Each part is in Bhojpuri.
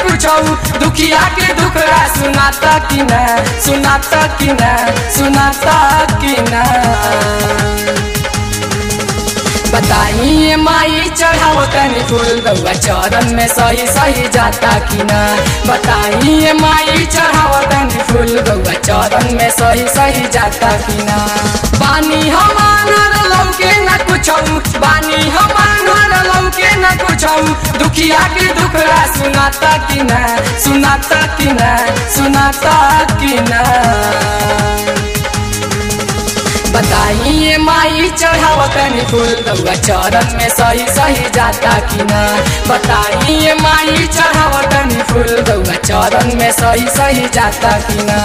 कुछौ दुखिया के दुखड़ा सुनाता कि ना सुनाता कि ना सुनाता कि ना बताइए माई चढ़ाओ तनी फूल गौआ चरण में सही सही जाता कि ना बताइए माई चढ़ाओ तनी फूल गौआ चरण में सही सही जाता कि ना बानी हमार लौके न कुछौ बानी हमार लौके न कुछौ दुखिया के दुखड़ा सुनाता कि ना सुनाता कि ना सुनाता कि ना बताइए माई चढ़ाओ तनी फूल गौआ चरण में सही सही जाता कि ना बताइए माई चढ़ाओ तनी फूल गौआ चरण में सही सही जाता कि ना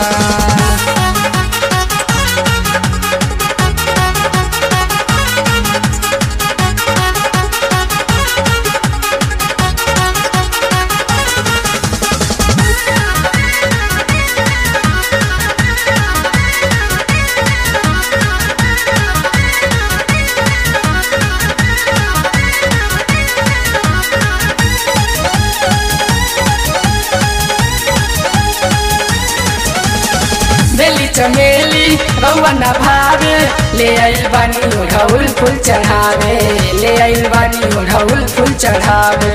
बेली चमेली रौआ न भावे ले आइल बानी ओढ़ौल फूल चढ़ावे ले आइल बानी ओढ़ौल फूल चढ़ावे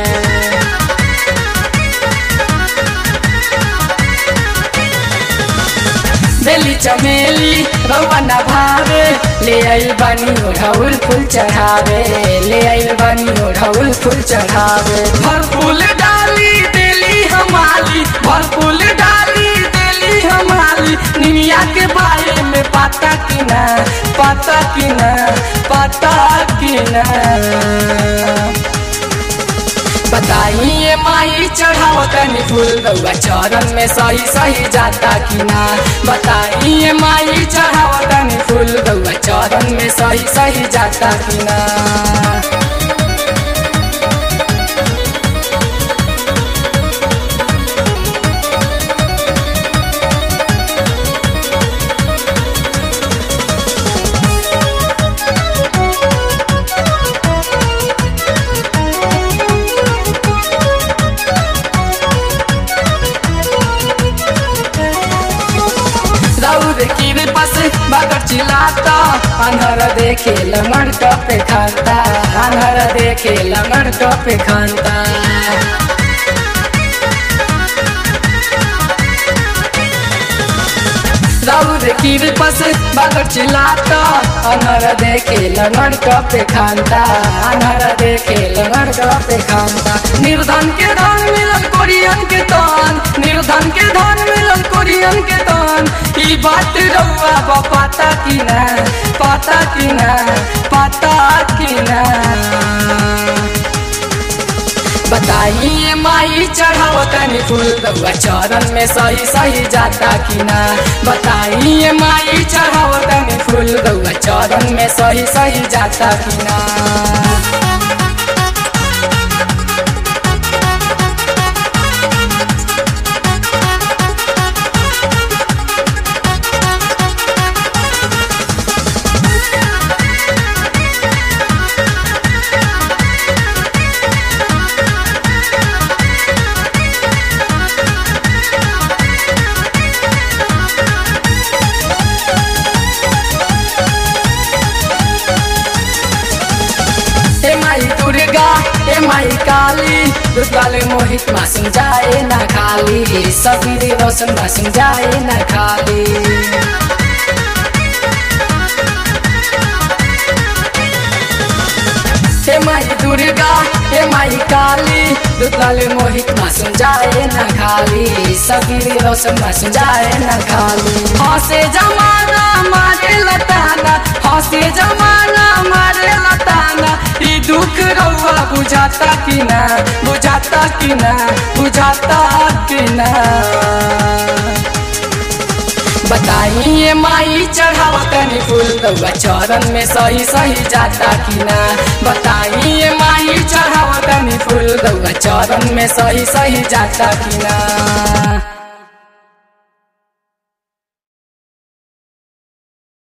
बेली चमेली रौआ न भावे ले आइल बानी ओढ़ौल फूल चढ़ावे ले आइल बानी ओढ़ौल फूल चढ़ावे भर फूल डाली देली हमाली भर फूल डाली देली हमाली निमिया के बारे में पाता कि ना पाता कि ना पाता कि ना बताइए माई चढ़ाओ तनी फूल गौआ चरण में सही सही जाता कि ना बताइए माई चढ़ाओ तनी फूल गौआ चरण में सही सही जाता कि ना दौड़ की बस बगर चिल्लाता अनहर देखे लमर पे खाता अनहर देखे लमर पे खाता दौड़ की बस बगर चिल्लाता अनहर देखे लमर पे खाता अनहर देखे लमर पे खाता निर्धन के धन मिलल कोरियन के तन निर्धन के धन मिलल कोरियन के तन ई बात रउआ बा पाता कि ना पाता कि ना पाता कि ना बताइए माई चढ़ाओ तनी फूल गौआ चरण में सही सही जाता कि ना बताइए माई चढ़ाओ तनी फूल गौआ चरण में सही सही जाता कि ना हे माई दुर्गा हे माई काली दुर्गाले मोहित मासुम जाए ना खाली सबीरे रोशन मासुम जाए ना खाली हे माई दुर्गा हे माई काली दुर्गाले मोहित मासुम जाए ना खाली सबीरे रोशन मासुम जाए ना खाली हंसे जमाना मारे लताना हंसे जमाना मारे लताना ई दुख रउआ बुझाता कि ना बुझाता कि ना बुझाता कि ना बताइए माई चढ़ाओ तनी फूल रउआ चरण में सही सही जाता कि ना बताइए माई चढ़ाओ तनी फूल रउआ चरण में सही सही जाता कि ना